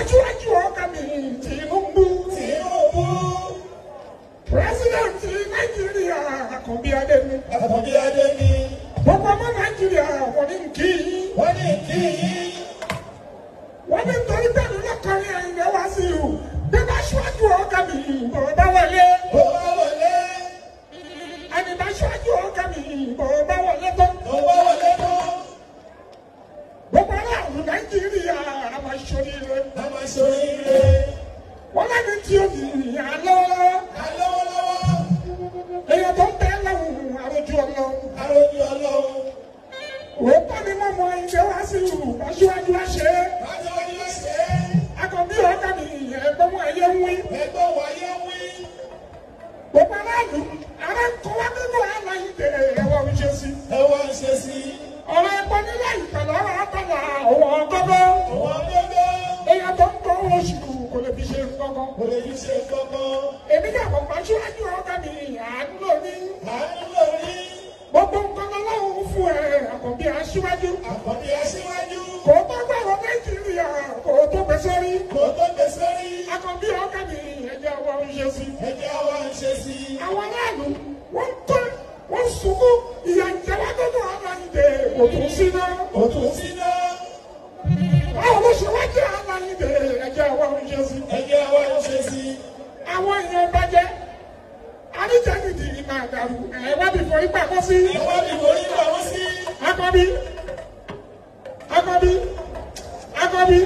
aṣíwájú ọkà mi Tinubu Tinubu. pírẹsidẹ̀ntì Nàìjíríà Àkànbí Adé ni Àkànbí Adé ni. gbogbo ọmọ Nàìjíríà wọ́n ní kí yín Wọ́n ní kí yín. wọ́n ní torí pẹ̀lú lọ́kọ̀ọ́rin Àyìndé Wasiu bí bá aṣíwájú ọkà mi bọ̀ bá wọlé Bó bá wọlé. ẹni bá aṣíwájú ọkà mi bọ̀ bá wọlé tó Tó bá wọlé tán. gbogbo aráàlú Nàìjíríà àmọ́ ìṣòríire A máa ṣoríire. wọ́n lẹ́ni tí ó di àlọ́ Ká lọ́wọ́lọ́wọ́. èèyàn tó ń tẹ́ lọ́hùn àròjù ọlọ́run. Arójú Ọlọ́run. òótọ́ ni mo mọ Àyìndé Wasiu aṣíwájú àṣẹ Bájọ́ ni wọ́n ṣe é. Àkànbí ọ̀gá mi ẹ̀gbọ́n mọ ẹ̀yẹ ń wí. Ẹgbẹ́ wáyé wí. gbogbo aráàlú ara ń kọ́ wá nínú Àyìndé ẹ̀wọ̀n ń ṣe sí. Ẹ wá ń ṣe sí. ọ̀rọ̀ ẹ̀gbọ́n nílẹ̀ ìpẹ̀lẹ̀ ọ̀rọ̀ àtàlà ọ̀wọ́ ọgọ́gọ́. Àwọn gbogbo. èèyàn tó ń tọ́ oṣù kò lè fi ṣe nǹkan Kò lè fi ṣe kankan. èmi náà kò bá aṣíwájú ọ̀gá mi àánú lóní. Àánú lórí. gbogbo nǹkan lọ́wọ́ fún ẹ Àkànbí aṣíwájú. Àkànbí aṣíwájú. kò tó gbàgbọ́ Nàìjíríà kò tó gbé sórí. Kò tó gbé sórí. Àkànbí ọ̀gá mi ẹ̀jẹ̀ ọwọ́ ń ṣe sí. Ẹjẹ́ wa ń ṣe sí. àwọn aráàlú wọ́n tó wọ́n sunkún ìyà ìjẹwà tó tó àwọn Àyìndé kò tún sí náà. Kò tún sí náà. báwo ló ṣe wá jẹ́ àwọn Àyìndé ẹ̀jẹ̀ ọwọ́ ń ṣe sí. Ẹjẹ́ wa ń ṣe sí. àwọn èèyàn bàjẹ́ àríjẹ́nìdì máa dàrú ẹ̀ wá bí fọ ipa kó sí. Ẹ̀wọ́n ni mo ní pamọ́ sí. Àkànbí Àkànbí Àkànbí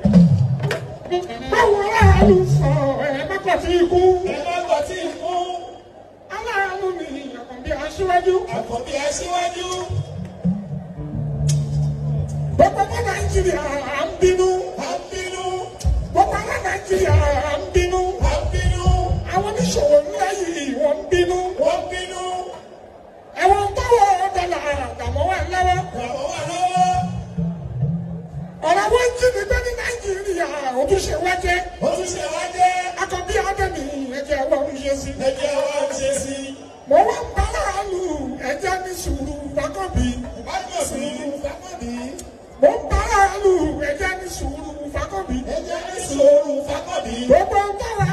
báwo aráàlú sọ ẹ̀ mọ́kàn tí ikú Ẹ má gbọ́ tí ń kú. aráàlú ni Àkànbí aṣíwájú. Àkànbí aṣíwájú. gbogbo ọmọ Nàìjíríà à ń bínú À ń bínú. gbogbo ọmọ Nàìjíríà à ń bínú À ń bínú. àwọn oníṣòwò ńlá yìí wọ́n ń bínú Wọ́n bínú. ẹ̀wọ̀n tọ́wọ́ dọ́là àgbàmọ́ wà lọ́wọ́ Ràwọ̀ wà lọ́wọ́. ọ̀rọ̀ wọn jí ni pé ní Nàìjíríà ojúṣe wá jẹ́ Ó tún ṣe wá jẹ́. Àkànbí Adémi ẹ̀jẹ̀ ọlọ́run ṣe sí. Ẹjẹ́ wa ń ṣe sí. mo wá ń bá láàlú ẹ̀jẹ̀ ní sùúrù Fákànbí Ìbájọ́ sí. Fákànbí. mo ń bá láàlú ẹ̀jẹ̀ ní sùúrù Fákànbí Ẹjẹ́ ní sùúrù Fákànbí. gbogbo ń bá wa